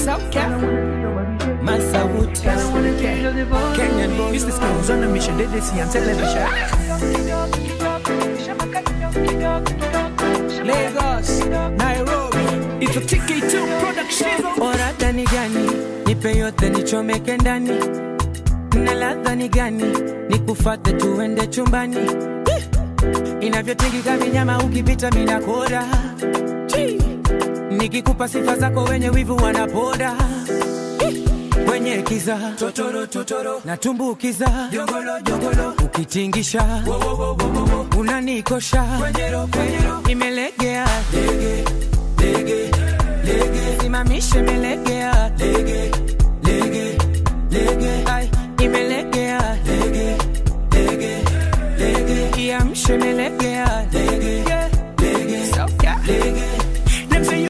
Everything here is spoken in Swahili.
Soca. Masawood. Kenyan boy. Mr. Skills on a mission, they, they see on television. Lagos, Nairobi. It's a TK2 production. Orada ni gani? Nipe yote nichomeke ndani. Na ladha ni gani? Nikufate tuende chumbani. Inavyotingika minyama ukipita mina koda. Nikikupa sifa zako wenye wivu wanapoda. Kwenye kiza totoro totoro natumbukiza jogolo jogolo ukitingisha wo, wo, wo, wo, wo. unanikosha kwenyero kwenyero imelegea lege lege lege simamishe melegea lege lege lege ai imelegea lege lege lege iamshe melegea lege lege soka lege